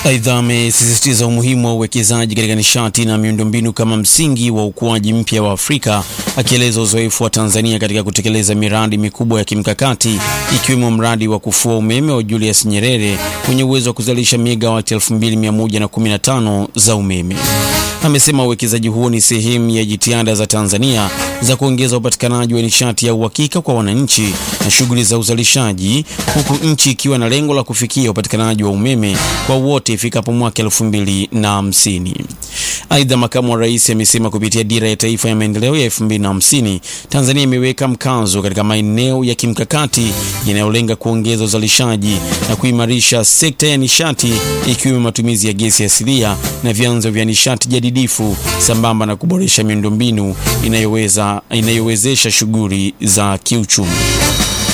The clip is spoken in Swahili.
Aidha, amesisitiza umuhimu wa uwekezaji katika nishati na miundombinu kama msingi wa ukuaji mpya wa Afrika, akieleza uzoefu wa Tanzania katika kutekeleza miradi mikubwa ya kimkakati ikiwemo mradi wa kufua umeme wa Julius Nyerere wenye uwezo wa kuzalisha megawati 2115 za umeme. Amesema uwekezaji huo ni sehemu ya jitihada za Tanzania za kuongeza upatikanaji wa nishati ya uhakika kwa wananchi na shughuli za uzalishaji, huku nchi ikiwa na lengo la kufikia upatikanaji wa umeme kwa wote ifikapo mwaka 2050. Aidha, makamu wa rais amesema kupitia dira ya taifa ya maendeleo ya 2050 Tanzania imeweka mkazo katika maeneo ya kimkakati yanayolenga kuongeza uzalishaji na kuimarisha sekta ya nishati ikiwemo matumizi ya gesi asilia na vyanzo vya nishati jadidifu sambamba na kuboresha miundombinu inayoweza inayowezesha shughuli za kiuchumi.